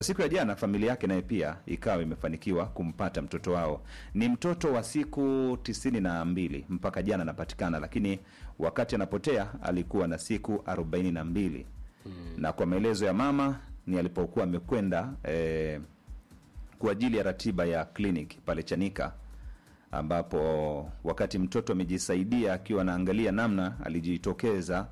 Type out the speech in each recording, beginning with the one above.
siku ya jana familia yake naye pia ikawa imefanikiwa kumpata mtoto wao. Ni mtoto wa siku tisini na mbili mpaka jana anapatikana, lakini wakati anapotea alikuwa na siku arobaini na mbili na kwa maelezo ya mama ni alipokuwa amekwenda eh, kwa ajili ya ratiba ya kliniki pale Chanika ambapo wakati mtoto amejisaidia akiwa anaangalia namna alijitokeza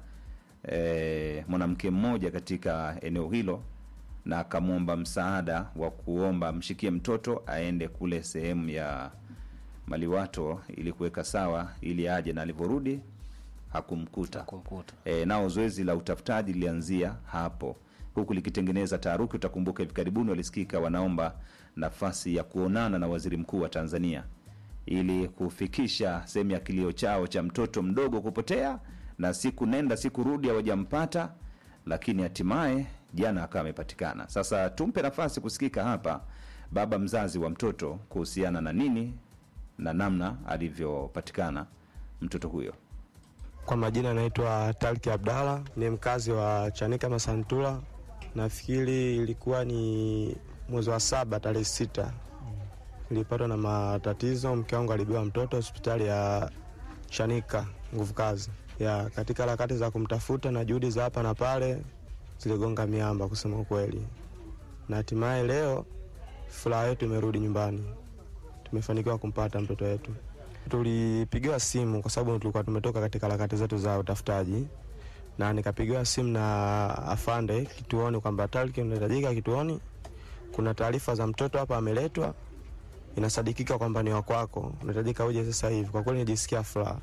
e, mwanamke mmoja katika eneo hilo na akamwomba msaada wa kuomba mshikie mtoto aende kule sehemu ya maliwato ili kuweka sawa ili aje, na alivyorudi hakumkuta. kumkuta E, nao zoezi la utafutaji lilianzia hapo huku likitengeneza taharuki. Utakumbuka hivi karibuni walisikika wanaomba nafasi ya kuonana na waziri mkuu wa Tanzania ili kufikisha sehemu ya kilio chao cha mtoto mdogo kupotea, na siku nenda siku rudi hawajampata, lakini hatimaye jana akawa amepatikana. Sasa tumpe nafasi kusikika hapa baba mzazi wa mtoto kuhusiana na nini na namna alivyopatikana mtoto huyo. Kwa majina naitwa Talki Abdalla, ni mkazi wa Chanika Masantula. Nafikiri ilikuwa ni mwezi wa saba tarehe sita nilipatwa na matatizo. Mke wangu alibiwa mtoto hospitali ya Chanika nguvu kazi ya katika harakati za kumtafuta na juhudi za hapa na pale ziligonga miamba, kusema ukweli, na hatimaye leo furaha yetu imerudi nyumbani, tumefanikiwa kumpata mtoto wetu. Tulipigiwa simu kwa sababu tulikuwa tumetoka katika harakati zetu za utafutaji, na nikapigiwa simu na afande kituoni kwamba Talki, unahitajika kituoni, kuna taarifa za mtoto hapa ameletwa, inasadikika kwamba ni wakwako, unahitajika uje sasa hivi. Kwa kweli nijisikia furaha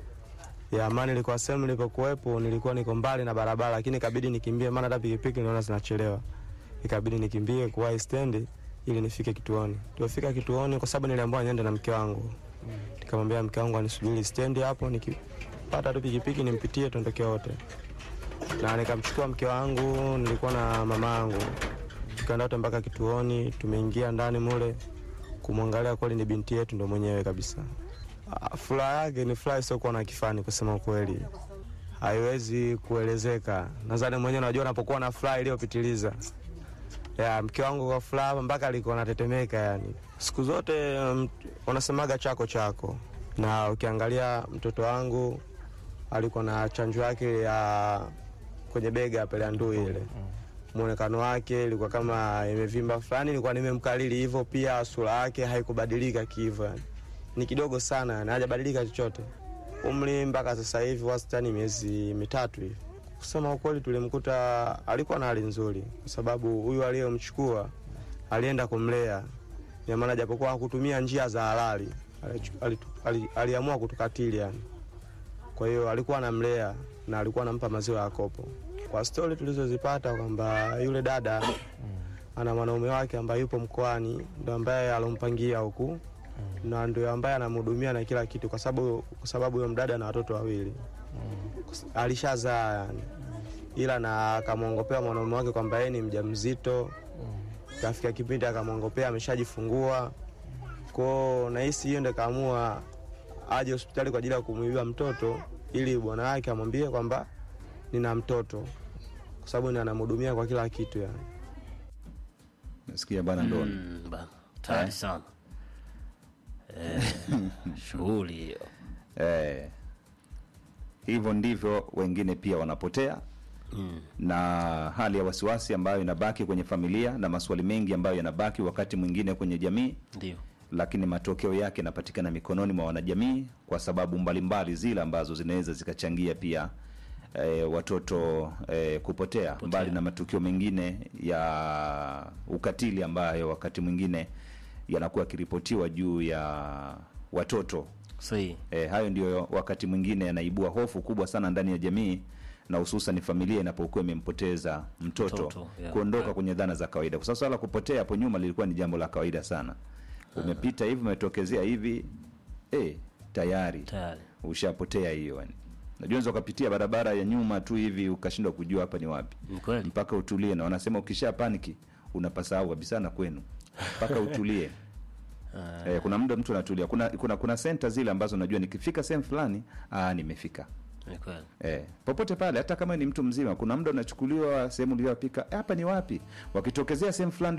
ya amani. Nilikuwa sehemu nilipokuwepo, nilikuwa niko mbali na barabara, lakini ikabidi nikimbie, maana hata pikipiki niliona zinachelewa, ikabidi nikimbie kuwahi stendi ili nifike kituoni. Tulifika kituoni kwa sababu niliambiwa niende na mke wangu nikamwambia mke wangu anisubiri stendi hapo, nikipata tu pikipiki nimpitie tuondoke wote. Na nikamchukua mke wangu, nilikuwa na mama yangu, tukaenda wote mpaka kituoni. Tumeingia ndani mule kumwangalia, kweli ni binti yetu, ndo mwenyewe kabisa. Ah, Furaha yake ni furaha isiyokuwa na kifani, kusema ukweli, haiwezi kuelezeka. Nadhani mwenyewe unajua unapokuwa na furaha iliyopitiliza ya mke wangu kwa furaha mpaka alikuwa anatetemeka. Yani siku zote um, wanasemaga chako chako, na ukiangalia mtoto wangu alikuwa na chanjo yake ya kwenye bega pale ya ndui ile, mwonekano wake ilikuwa kama imevimba fulani, ilikuwa nimemkalili hivyo. Pia sura yake haikubadilika kiivo, yani ni kidogo sana, yani hajabadilika chochote. Umri mpaka sasa hivi wastani miezi mitatu hivi Kusema ukweli, tulimkuta alikuwa na hali nzuri, kwa sababu huyu aliyemchukua alienda kumlea, ina maana japokuwa hakutumia njia za halali, alichu- alitu- ali- aliamua kutukatili yani. Kwa hiyo alikuwa anamlea na alikuwa anampa maziwa ya kopo. Kwa stori tulizozipata kwamba yule dada ana mwanaume wake ambaye yupo mkoani, ndo ambaye alompangia huku na ndio ambaye anamhudumia na kila kitu, kwa sababu kwa sababu huyo mdada na watoto wawili alishazaa yani, ila na akamwongopea mwanaume wake kwamba yeye ni mjamzito. Kafika kipindi akamwongopea ameshajifungua kwao, nahisi hiyo ndo kaamua aje hospitali kwa ajili ya kumwibia mtoto, ili bwana wake amwambie kwamba nina mtoto, kwa sababu ni anamhudumia kwa kila kitu yani. Nasikia bwana Ndoni. Mm, bana tayari Eh. sana eh, shughuli hiyo Eh, hivyo ndivyo wengine pia wanapotea mm. na hali ya wasiwasi ambayo inabaki kwenye familia na maswali mengi ambayo yanabaki wakati mwingine kwenye jamii, Ndio lakini matokeo yake yanapatikana mikononi mwa wanajamii kwa sababu mbalimbali zile ambazo zinaweza zikachangia pia e, watoto e, kupotea, mbali na matukio mengine ya ukatili ambayo wakati mwingine yanakuwa yakiripotiwa juu ya watoto sahihi E, hayo ndio wakati mwingine yanaibua hofu kubwa sana ndani ya jamii na hususan familia inapokuwa imempoteza mtoto, Mtoto, yeah. kuondoka kwenye dhana za kawaida, kwa sababu swala la kupotea hapo nyuma lilikuwa ni jambo la kawaida sana. Umepita hivi, umetokezea hivi, eh, tayari tayari ushapotea hiyo. Yani najua unaweza ukapitia barabara ya nyuma tu hivi ukashindwa kujua hapa ni wapi, ni kweli mpaka utulie, na wanasema ukisha paniki unapasahau kabisa na kwenu mpaka utulie. Ah, Eh, kuna muda mtu anatulia. Kuna kuna kuna senta zile ambazo najua nikifika sehemu fulani, ah, nimefika. ni kweli Eh, popote pale hata kama ni mtu mzima, kuna muda unachukuliwa sehemu uliyopika, hapa ni wapi? Wakitokezea sehemu fulani